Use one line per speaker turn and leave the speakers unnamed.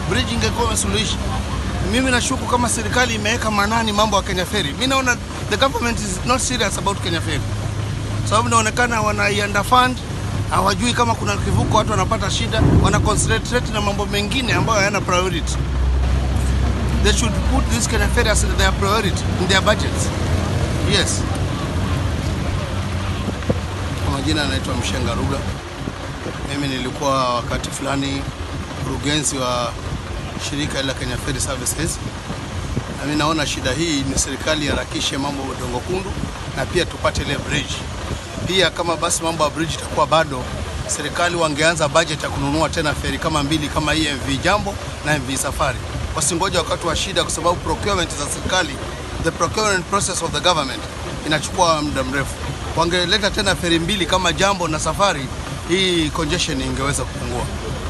bridge ingekuwa imesuluhisha. Mimi nashuku kama serikali imeweka manani mambo ya Kenya Ferry. Mimi naona the government is not serious about Kenya Ferry, sababu inaonekana wanaiunderfund, hawajui kama kuna kivuko, watu wanapata shida, wana concentrate na mambo mengine ambayo hayana priority. They should put this Kenya Ferry as their priority in their budgets. Yes. Kwa majina anaitwa Mshenga Ruga. Mimi nilikuwa wakati fulani mkurugenzi wa shirika la Kenya Ferry Services, na mimi naona shida hii ni serikali iharakishe mambo ya Udongo Kundu na pia tupate ile bridge. Pia kama basi mambo ya bridge itakuwa bado, serikali wangeanza budget ya kununua tena feri kama mbili kama hii MV Jambo na MV Safari, wasingoja wakati wa shida, kwa sababu procurement za serikali, the procurement process of the government inachukua muda mrefu. Wangeleta tena feri mbili kama Jambo na Safari, hii congestion ingeweza kupungua.